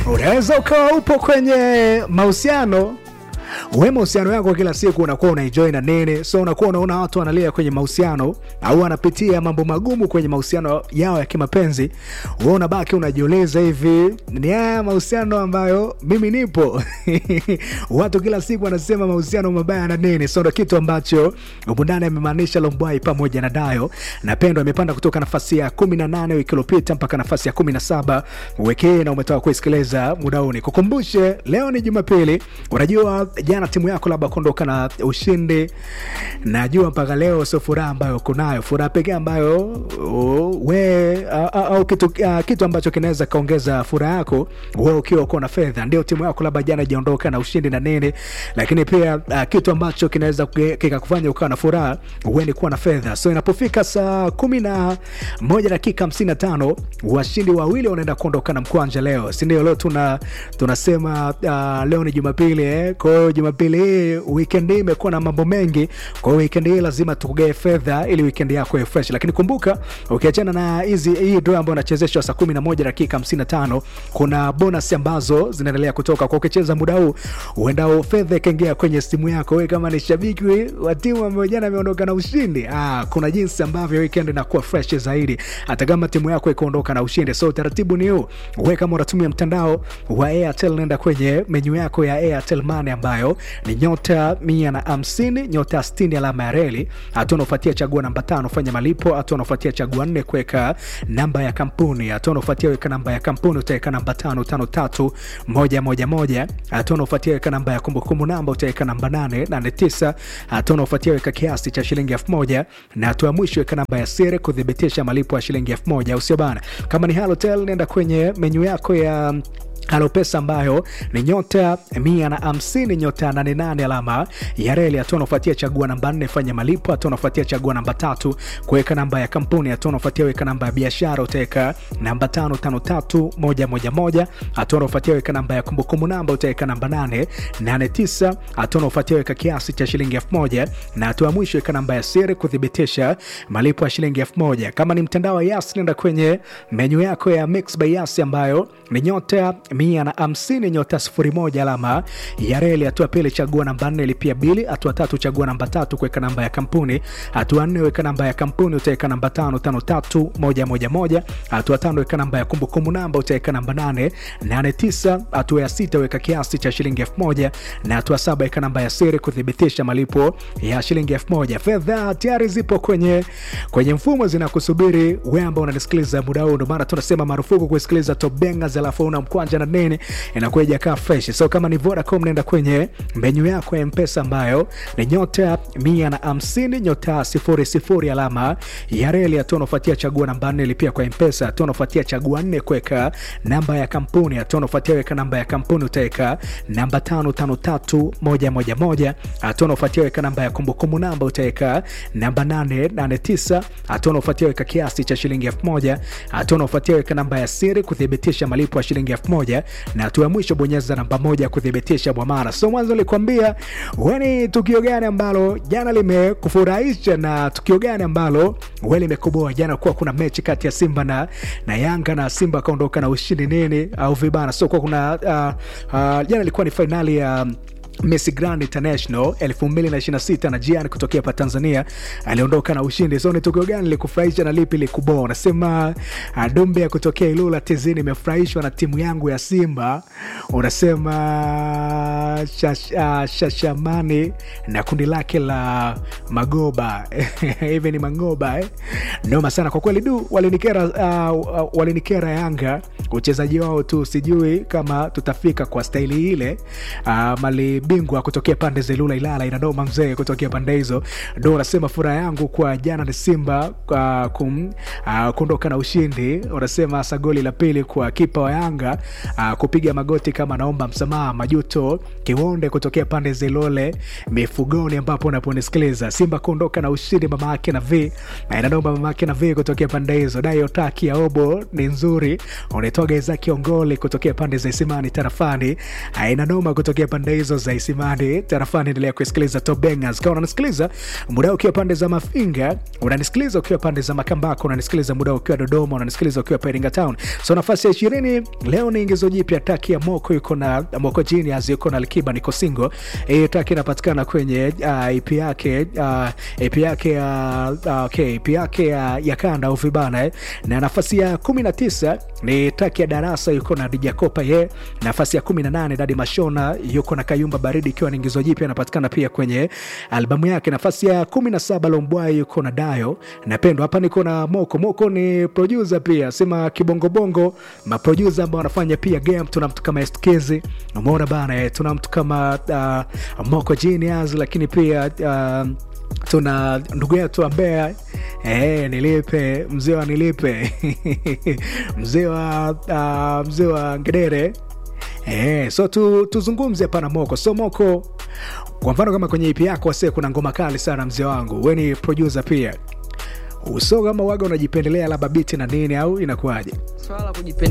unaweza ukawa upo kwenye mahusiano we mahusiano yako kila siku unakuwa unaenjoy na nini so unakuwa unaona watu wanalia kwenye mahusiano au wanapitia mambo magumu kwenye mahusiano yao ya kimapenzi we unabaki unajiuliza hivi ni haya mahusiano ambayo mimi nipo watu kila siku wanasema mahusiano mabaya na nini so ndo kitu ambacho umundani amemaanisha lombwai pamoja na dayo na pendo amepanda kutoka nafasi ya 18 wiki iliyopita mpaka nafasi ya 17 wiki hii na umetoka kuisikiliza muda huu nikukumbushe leo ni jumapili unajua jana timu yako labda kuondoka na ushindi najua mpaka leo sio furaha ambayo kunayo furaha pekee ambayo uh, we uh, au kitu, uh, kitu ambacho kinaweza kaongeza furaha yako we ukiwa uko na fedha ndio timu yako labda jana ijaondoka na ushindi na nini lakini pia uh, kitu ambacho kinaweza kikakufanya ukawa na furaha we ni kuwa na fedha so inapofika saa kumi na moja dakika hamsini na tano washindi wawili wanaenda kuondoka na mkwanja leo sindio leo tuna tunasema uh, leo ni jumapili eh? kwa hiyo jumapili hii weekend hii imekuwa na mambo mengi kwa hiyo weekend hii lazima tukugae fedha ili weekend yako iwe fresh lakini kumbuka ukiachana na hizi hii draw ambayo inachezeshwa saa 11 dakika 55 kuna bonus ambazo zinaendelea kutoka kwa ukicheza muda huu uenda fedha ikaingia kwenye simu yako wewe kama ni shabiki wa timu ambayo jana ameondoka na ushindi ah, kuna jinsi ambavyo weekend inakuwa fresh zaidi hata kama timu yako ikaondoka na ushindi so utaratibu ni huu wewe kama unatumia mtandao wa airtel nenda kwenye menyu yako ya airtel money ambayo ni nyota mia na hamsini nyota 60 alama ya reli hatua unaofuatia chagua namba tano fanya malipo hatua unaofuatia chagua nne kuweka namba ya kampuni hatua unaofuatia weka namba ya kampuni utaweka namba tano tano tatu moja moja moja hatua unaofuatia weka namba ya kumbukumbu namba utaweka namba nane nane tisa hatua unaofuatia weka kiasi cha shilingi elfu moja na hatua ya mwisho weka namba ya siri kuthibitisha malipo ya shilingi elfu moja au sio bana kama ni halotel nenda kwenye menyu yako ya halo pesa ambayo ni nyota mia na hamsini nyota 88 alama ya reli hatua unafuatia chagua namba nne fanya malipo hatua unafuatia chagua namba tatu kuweka namba ya kampuni hatua unafuatia weka namba ya biashara utaweka namba tano tano tatu moja moja moja hatua unafuatia weka namba ya kumbukumbu namba utaweka namba nane nane tisa hatua unafuatia weka kiasi cha shilingi elfu moja na hatua ya mwisho weka namba ya siri kuthibitisha malipo ya shilingi elfu moja kama ni mtandao wa yas nenda kwenye menyu yako ya mix by yas ambayo ni nyota mia na hamsini nyota sifuri moja alama ya reli hatua pili chagua namba nne lipia bili hatua tatu chagua namba tatu kuweka namba ya kampuni hatua nne weka namba ya kampuni utaweka namba tano tano tatu moja moja moja hatua tano weka namba ya kumbukumbu namba utaweka namba nane nane tisa hatua ya sita weka kiasi cha shilingi elfu moja na hatua saba weka namba ya siri kuthibitisha malipo ya shilingi elfu moja fedha tayari zipo kwenye kwenye mfumo zinakusubiri we ambao unanisikiliza muda huu ndio maana tunasema marufuku kusikiliza top bangers alafu una mkwanja na nini inakuwa ijakaa fresh so kama ni vodacom naenda kwenye menyu yako ya mpesa ambayo ni nyota mia na hamsini nyota sifuri sifuri alama ya reli hatua unafuatia chagua namba nne lipia kwa mpesa hatua unafuatia chagua nne kuweka namba ya kampuni hatua unafuatia weka namba ya kampuni utaweka namba tano tano tatu moja moja moja hatua unafuatia weka namba ya kumbukumbu namba utaweka namba nane nane tisa hatua unafuatia weka kiasi cha shilingi elfu moja hatua unafuatia weka namba ya siri kuthibitisha malipo ya shilingi elfu moja na hatua ya mwisho bonyeza namba moja kuthibitisha bwamara so mwanzo nilikwambia weni tukio gani ambalo jana limekufurahisha na tukio gani ambalo we limekuboa jana kuwa kuna mechi kati ya simba na, na yanga na simba akaondoka na ushindi nini au vibana so kuwa kuna uh, uh, jana ilikuwa ni fainali ya uh, Messi Grand International 2026 na Jian kutokea pa Tanzania aliondoka na ushindi. So ni tukio gani likufurahisha na lipi likuboa? Unasema uh, Dumbe ya kutokea Ilula Tizini imefurahishwa na timu yangu ya Simba. Unasema shash, uh, Shashamani na kundi lake la Magoba hivi ni Mangoba eh? Noma sana kwa kweli, du walinikera, uh, uh, walinikera Yanga uchezaji wao tu, sijui kama tutafika kwa staili ile uh, mali bingwa kutokea pande za Ilula Ilala inadoma mzee kutokea pande hizo. Ndo unasema furaha yangu kwa jana ni Simba uh, kum, uh, kuondoka na ushindi. Unasema hasa goli la pili kwa kipa wa Yanga uh, kupiga magoti kama naomba msamaha. Majuto Kiwonde kutokea pande za Ilole Mifugoni, ambapo unaponisikiliza Simba kuondoka na ushindi, mama yake na V na inadoma mama yake na V kutokea pande hizo. Dayo taki ya obo ni nzuri, unaitoga Isaki Ongoli kutokea pande za Isimani tarafani, inadoma kutokea pande hizo za za Isimani tarafani. Endelea kusikiliza Top Bangers kama unanisikiliza muda ukiwa pande za Mafinga, unanisikiliza ukiwa pande za Makambako, unanisikiliza muda ukiwa Dodoma, unanisikiliza ukiwa Iringa Town. So nafasi ya ishirini leo ni ingizo jipya, taki ya Moko yuko na Moko Genius yuko na Alikiba niko single. Hii taki inapatikana kwenye uh, EP yake uh, EP yake uh, okay, EP yake ya, ya kanda au vibana eh. Na nafasi ya 19 ni taki ya Darasa yuko na DJ Kopa ye. Nafasi ya 18 Dadi Mashona yuko na Kayumba Baridi ikiwa ni ingizo jipya inapatikana pia kwenye albamu yake. Nafasi ya 17 Lombwai yuko na Dayo napendo hapa. Niko na Moko. Moko ni producer pia, sema kibongobongo, maproducer ambao wanafanya pia game. Tuna mtu kama Estkezi, umeona bana eh, tuna mtu kama uh, Moko Genius, lakini pia uh, tuna ndugu yetu ambaye eh, nilipe mzee wa nilipe mzee wa uh, mzee wa ngedere eh, so tu, tuzungumze hapa na Moko. So Moko, kwa mfano kama kwenye ipi yako wase kuna ngoma kali sana mzee wangu, we ni producer pia, uso kama waga unajipendelea labda biti na nini au inakuwaje? swala la kujipendelea